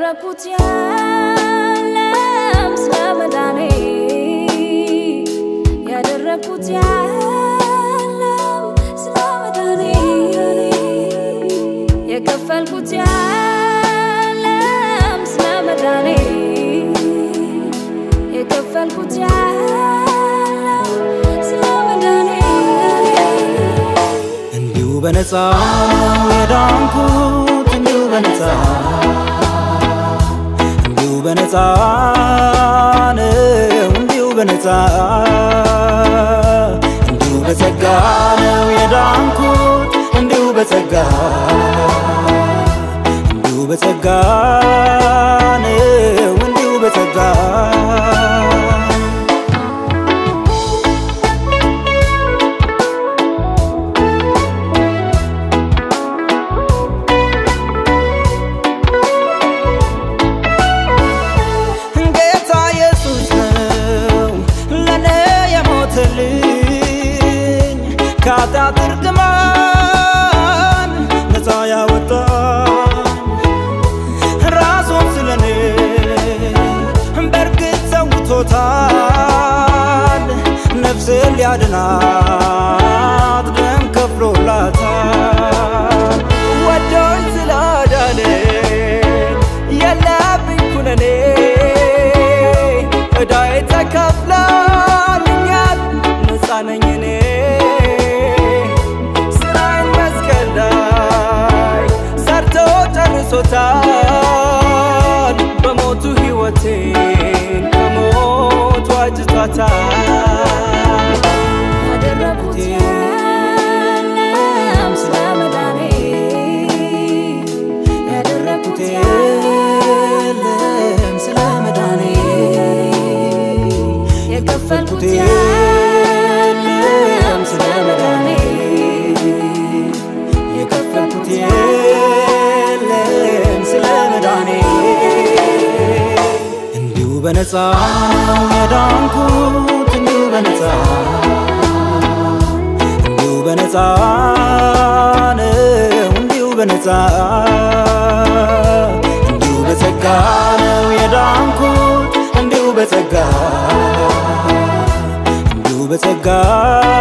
ያደረኩት ያለም ስለ መዳኔ ያደረኩት ያለም ስለ መዳኔ የከፈልኩት ያለም ስለ መዳኔ የከፈልኩት ያለም ስለ መዳኔ እንዲሁ በነፃ ነው የዳንኩት እንዲሁ በነፃ እንዲሁ በነፃ ነው እንዲሁ በነፃ እንዲሁ በጸጋ ነው የዳንኩት እንዲሁ በጸጋ እንዲሁ በጸጋ ነው እንዲሁ በጸጋ ጌታ ኢየሱስ ነው ለኔ የሞተልኝ ከኃጢአት እርግማን ነፃ ያወጣኝ ራሱን ስለኔ በእርግጥ ሰውቶታል ነፍስን ሊያድናት ደም ከፍሎላታል ወዶኝ ስላዳነኝ የለብኝ ኩነኔ ዕዳዬ ተከፍሎልኛል ነፃ ነኝ እኔ ስራዬን መስቀል ላይ ሰርቶ ጨርሶታል በሞቱ ሕይወቴን ከሞት ዋጅቷታል ያደረኩት ያለም ስለ መዳኔ ያደረኩት የለም ስለ መዳኔ የከፈልኩት ያለም ስለ መዳኔ የከፈልኩት የለም ስለ መዳኔ እንዲሁ በነፃ ነው የዳንኩት እንዲሁ በነፃ እንዲሁ በነፃ ነው እንዲሁ በነፃ እንዲሁ በጸጋ ነው የዳንኩት እንዲሁ በጸጋ እንዲሁ በጸጋ